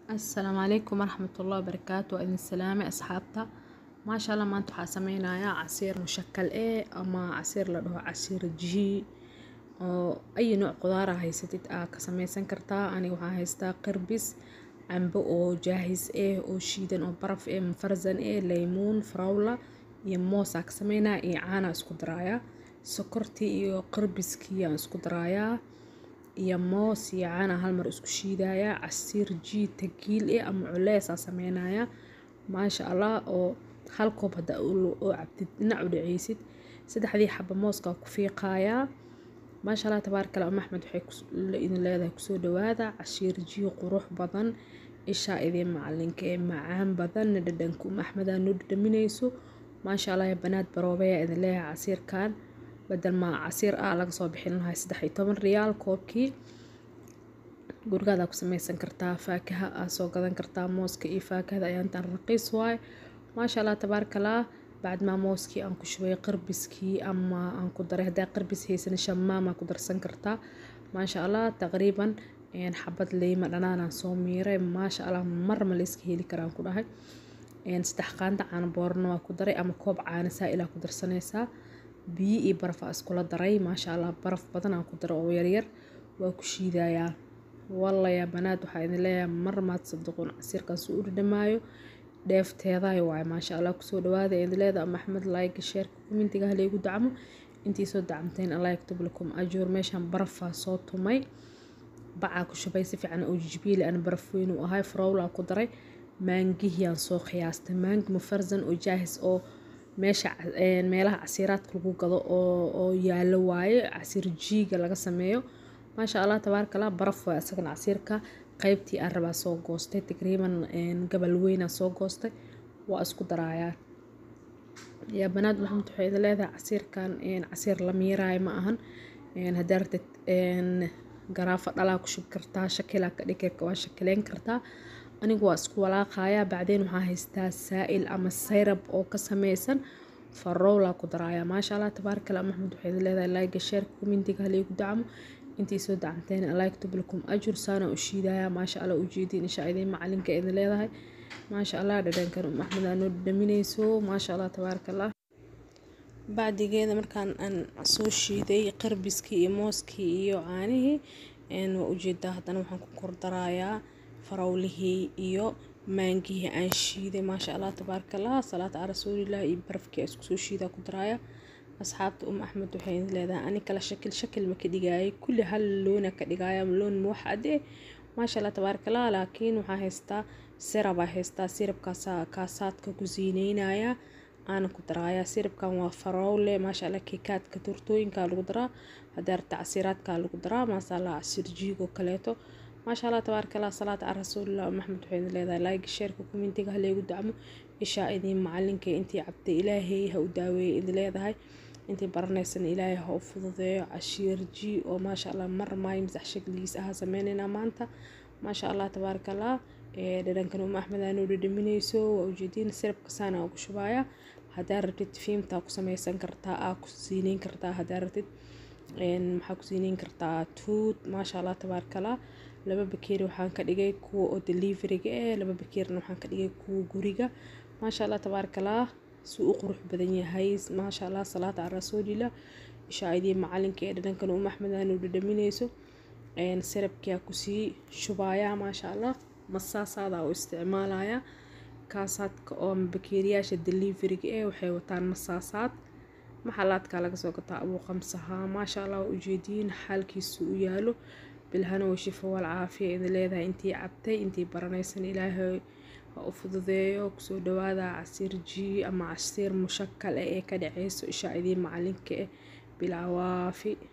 Asalaamu calaykum waraxmatullaahi wabarakaatu waa idin salaamay asxaabta maasha allah maanta waxaa sameynayaa casiir mushakal eh ama casiir la dhaho casiir jii oo ay nooc qudaar ah haysatid aa ka sameysan kartaa aniga waxaan haystaa qarbis cambo oo jaahis eh oo shiidan oo baraf eh mufarsan eh laymuun farawla iyo moos aa ka sameynaa iyo caana isku daraaya sokortii iyo qarbiskii aan isku daraaya iyo moos iyo caana hal mar isku shiidaya casiir jii tagiil eh ama culeys aa sameynaya maasha allah oo hal koob hada oo cabtid dhinac u dhaceysid saddexdii xaba mooska ku fiiqayaa maasha allah tabaaraka allah maxmed waxay idin leedahay kusoo dhawaada cashiir jii qurux badan ishaa idin macalinka ee macaan badan dhadhanka um axmedaa noo dhadhaminayso maasha allah ya banaad baroobeya idin leeyahay casiirkan badal ma casiir ah laga soo bixin lahay saddex iyo toban riyaal koobkii gurigaadaa ku sameysan kartaa faakaha aa soo gadan kartaa mooska iyo faakahada ayaa intaan raqiis waaye maasha allah tabaaraka allah bacdmaa mooskii aan ku shubay qarbiskii ama aan ku daray haddaa qarbis haysan shamaam aa ku darsan kartaa maasha allah taqriiban xabad leyma dhanaanaan soo miiray maasha allah mar ma la iska heli karaan ku dhahay saddex qaanda caano boorna waa ku daray ama koob caana saa-ilaa ku darsanaysaa biyo iyo baraf aa iskula daray maasha allah baraf badan aan ku daray oo yaryar waa ku shiidayaa wallaya banaad waxaa idin leeyahay mar maad saduqun casiirkaas u dhadhamaayo dheefteedaay waaye maasha allah kusoo dhawaada idin leeda maxmed like sheerka commentiga halaygu dacmo intii soo dacamteen allah yaktub lakum ajuur meeshaan barafaa soo tumay bacaa ku shubay si fiican oo jijibiili aan baraf weyn u ahay farowlaa ku daray maangihiyaan soo qiyaastay maangi mufarsan oo jaahis oo meesha meelaha casiiraadka lagu gado oo yaalo waaye casiir jiiga laga sameeyo maasha allah tabaaraka allah baraf waaye asagana casiirka qaybtii aan rabaa soo goostay taqriiban gabal weynaa soo goostay waa isku daraayaa yaa banaad maxamed waxay idin leedahay casiirkan casiir la miiraayo ma ahan haddaa rabtid garaafa dhalaa ku shubi kartaa shakilaa ka dhigi waa shakileyn kartaa anigu waa isku walaaqayaa bacdeen waxaa haystaa saa-il ama sayrab oo ka sameysan farowlaa ku daraaya maasha allah tabaaraka allah maxmed waxay idin leedahay laayga sheerka commentiga halaygu dacmo intii soo dacamteen allah yaktub lakum ajur saana u shiidaya maasha allah ujeediin insha idiin macalinka idin leedahay maasha allah dhadhankan um axmed aa noo dhadhaminayso maasha allah tabaaraka allah bacdigeeda markaan aan soo shiiday qarbiskii iyo mooskii iyo caanihii waa ujeedaa haddana waxaan ku kordarayaa farawlihii iyo maangihii aan shiiday maasha allah tabaaraka allah salaata aa rasuulilah iyo barafkii aa isku soo shiidaa ku daraaya asxaabta um axmed waxay idin leedahay ani kala shakil shakil ma ka dhigaayay kulli hal loona ka dhigaaya loon muwaxade maasha allah tabaaraka allah laakiin waxaa haystaa sirabaa haystaa sirabkaasa kaasaadka ku siineynaya aana ku daraaya sirabkan waa farowle maasha allah keekaadka turtooyinka lagu daraa hadaa rabta casiiraadka lagu daraa maasha allah casiir jiigoo kaleeto maasha allah tabaaraka allah salaata aa rasuulillah um axmed waxay idin leedahay like sheerka commentiga halaygu dacmo ishaa idiin macalinka intii cabtay ilaahay ha u daaweeyay idin leedahay intii baranaysan ilaahay ha u fududeeyo cashiir jii oo maasha allah mar maayo masax shakligiis ahaa sameynaynaa maanta maasha allah tabaaraka allah dhadhankan um axmed aa noo dhadhaminayso waa ujeediin sirabka saana ugu shubaaya haddaa rabtid fiimtaa ku sameysan kartaa aa ku siineyn kartaa haddaa rabtid maxaa ku siineyn kartaa tuut maasha allah tabaaraka allah laba bakeeri waxaan ka dhigay kuwa oo deliveriga eh laba bakeerina waxaan ka dhigay kuwa guriga maasha allah tabaaraka allah si u qurux badan yahay maasha allah salaata aa rasuulillah ishaa idiin macalinka ee dhadhankan um axmed aa noo dhadhaminayso sirabkiyaa kusii shubaaya maasha allah masaasaadaa u isticmaalaya kaasaadka oo bakeeriyaasha deliveriga eh waxay wataan masaasaad maxalaadka laga soo gataa abuu qamsahaa maasha allah waa ujeediin xaalkiisu u yaalo bilhana way shifo wal caafiya idin leedahay intii cabtay intii baranaysan ilaahay ha u fududeeyo kusoo dhawaada casiir jii ama casiir mushakal eh ee ka dhaceyso ishaa idiin macalinka eh bilcawaafi